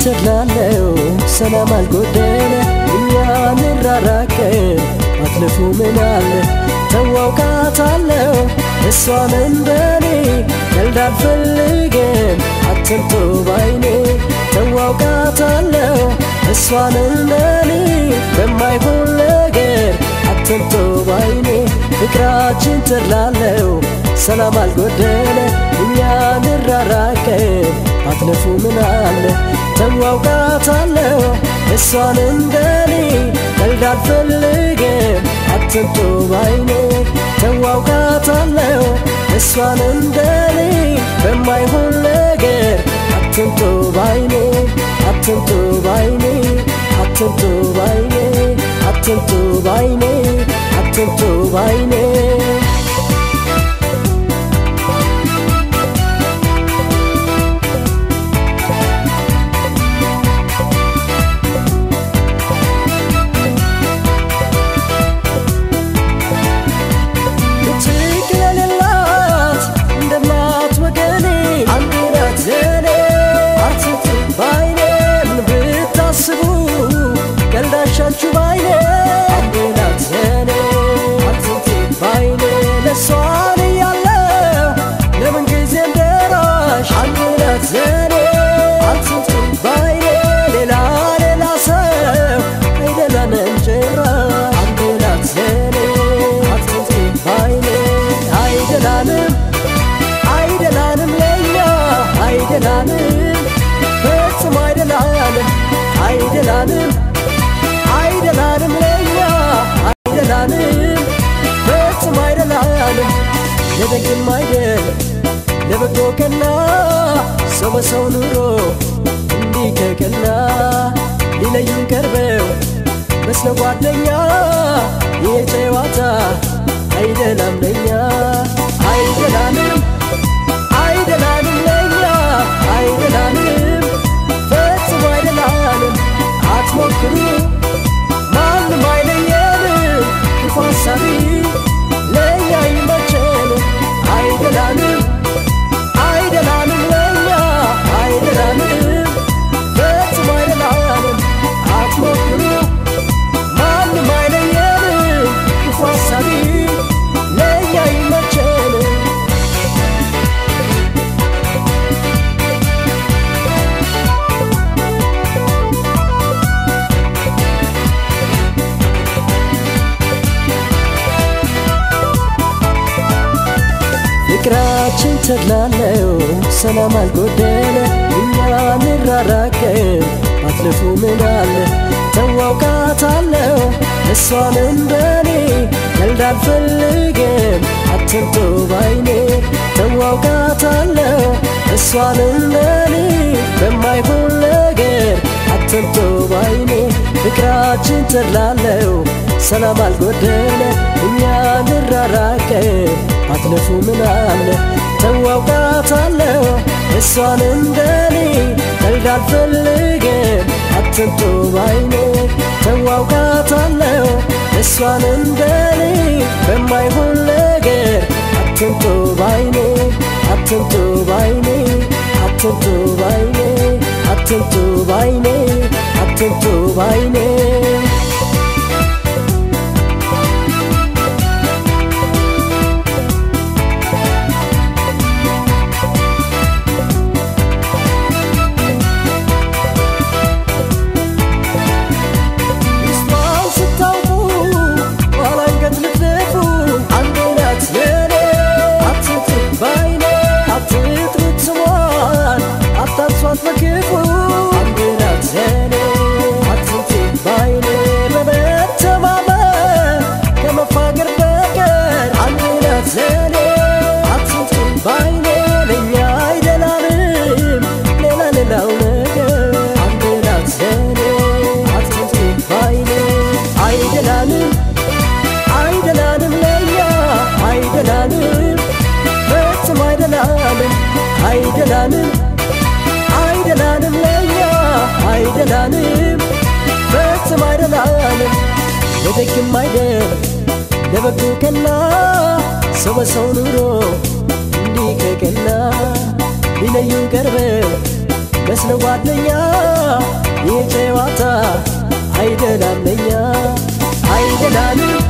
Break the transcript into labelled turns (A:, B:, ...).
A: ተድላለው ሰላም አልጎደለ እኛ እንራራቅን አትልፉ ምናለ ተዋውቃታለው እሷን እንደኔ ቀልድ አልፈልግም አትምቶ ባይኔ ተዋውቃታለው እሷን እንደኔ በማይሆን ነገር አትምቶ ባይኔ ፍቅራችን ተድላለው ሰላም አልጎደለ እኛ እንራራቅን አትለፉ ምናለ ተዋውቃታለው እሷን እንደኔ ቀልድ አልፈልግም አትምቶ ባይኔ ተዋውቃታለው እሷን እንደኔ በማይሆን ነገር አትምቶ ባይኔ አትምቶ ባይኔ አትምቶ ባይኔ አትምቶ ባይኔ አትምቶ ባይኔ ቀልዳሻችሁ ባይኔ አንዴናት ዘኔ አትንቴ ባይኔ ለሷን እያለው ለምን ጊዜ እንደራሽ አንዴናት ዘኔ አትንቴ ባይኔ ሌላ ሌላ ሰው አይደለንም ጭራሽ አንዴናት ዘኔ አትንቴ ባይኔ አይደላንም አይደላንም ለኛ አይደላንም ፈጽሞ አይደላንም አይደላንም አይደላንም ለኛ አይደላንም ፈጽሞ አይደላንም ለደግም አይደል ለበጎ ቀና ሰው በሰው ኑሮ እንዲህ ከቀና ሊለዩን ቀርበው መስለ ጓደኛ ይሄ ጨዋታ አይደላም ለኛ አይደላንም አይደላንም ለኛ አይደላንም ፈጽሞ አይደላንም አትሞክሩ ማንም አይለየንም ክፉ ሐሳቢ ለእኛ ይመቸን አይደላንም አይደላንም ለእኛ አይደላንም ፈጽሞ አይደላንም አትሞክሩ ማንም አይለየንም ክፉ ሐሳቢ ለእኛ ይመቸን ፍቅራችን ተድላለው ሰላም አልጎደለ እኛ እንራራቅን አትልፉ ምናለ ተዋውቃታለው እሷን እንደኔ ቀልድ አልፈልግም አትምቶ ባይኔ ተዋውቃታለው እሷን እንደኔ በማይሆን ነገር አትምቶ ባይኔ ፍቅራችን ተድላለው ሰላም አልጎደለ እኛ እንራራቅን አትለፉ ምናለ ተዋውቃታለው እሷን እንደኔ ቀልድ አልፈልግም አትምቶ ባይኔ ተዋውቃታለው እሷን እንደኔ በማይሆን ነገር አትምቶ ባይኔ አትምቶ ባይኔ አትምቶ ባይኔ አትምቶ ባይኔ አትምቶ ባይኔ አታሷት በክፉ አንድ ናት ዘኔ አትንቴ ባይኔ በመተማመን ከመፋገር በቀር አንድ ናት ዘኔ አትንቴ ባይኔ ለእኛ አይደላንም ሌላ ሌላው ነገር አንድ ናት ዘኔ አትንቴ ባይኔ አይደላንም አይደላንም ለእኛ አይደላንም ፈጽሞ አይደላንም አይደላንም አይደላንም ለእኛ አይደላንም ፈጽሞ አይደላንም ለደግም አይደል ለበጎ ቀና ሰው በሰው ኑሮ እንዲህ ከቀና ሊለዩ ቀርበው መስለ ጓደኛ የጨዋታ አይደላለኛ አይደላንም